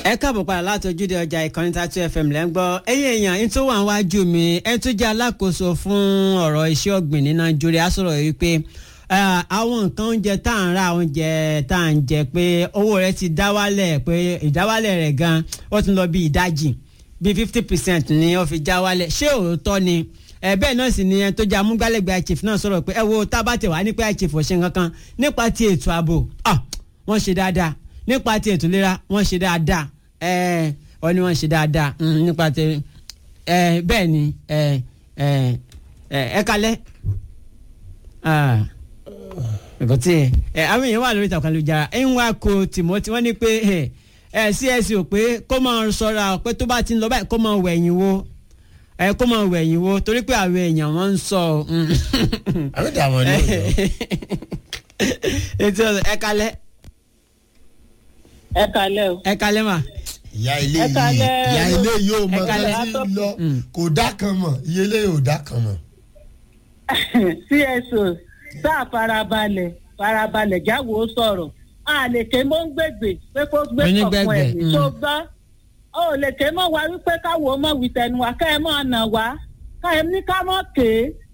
ẹ káàbọ̀ padà láti ojúde ọjà ìkànnì tatu fm lẹ́ ń gbọ́ ẹ̀yin èèyàn ẹni tó wà níwájú mi ẹni tó jẹ́ alákòóso fún ọ̀rọ̀ iṣẹ́ ọ̀gbìn ní nàìjíríà sọ̀rọ̀ yìí pé àwọn nǹkan oúnjẹ tá à ń ra oúnjẹ tá à ń jẹ pé owó rẹ̀ ti dá wálẹ̀ pé ìdáwálẹ̀ rẹ̀ gan ó ti lọ bí ìdajì bí fifty percent ni ó fi já wálẹ̀ ṣé òótọ́ ni ẹ bẹ́ẹ̀ náà sì ni ẹni tó jẹ́ amúgbálẹ́gbẹ̀ẹ́ chief náà sọ̀rọ̀ pé ẹ wo tábàtẹ̀ wá nípa chief ò ṣe nǹkan kan nípa ti ètò ààbò wọ́n ṣe dáadáa nípa ti ètò ìlera wọ́n ṣe dáadáa ẹ ọ ni wọ́n ṣe dáadáa nípa ti ẹ bẹ́ẹ̀ ni ẹ ẹ ẹ kalẹ̀ ẹ̀kọ́ tí ẹ àwọn èèyàn wà lórí ìtàkùn àlùjára ẹ̀ ń wá ko Timothy wọ́n ní pé ẹ csc ò pé kó máa ṣọ́ra pé tó bá ti ń lọ báyìí kó máa wẹ̀yìn wo ẹ kó máa wẹ̀yìn wo torí pé àwọn èèyàn wọ́n ń sọ. àwọn ìdààmú ni ó yọ. ètò ẹ kalẹ̀ ẹ kalẹ o. ẹ kalẹ̀ mà. ìyá ilé Ẹ yìí kalẹ̀. ìyá ilé yìí ò mọ Ẹ kalẹ̀. kan tí ń lọ kò dá kan mọ̀ iye ilé yìí ò dá kan mọ̀. cso sáà farabalẹ̀ farabalẹ̀ jáwó sọ̀rọ̀ a lè ké mọ́ ń gbègbè pé kó gbé Onígbẹ̀gbẹ̀, kọ̀ọ̀kan ẹ̀mí mm. tó gbọ́ ó lè ké mọ́ wa wípé káwo mọ́ wí tẹnu wa ká ẹ mọ́ ọ̀nà wa ká ẹ ní ká mọ́ ké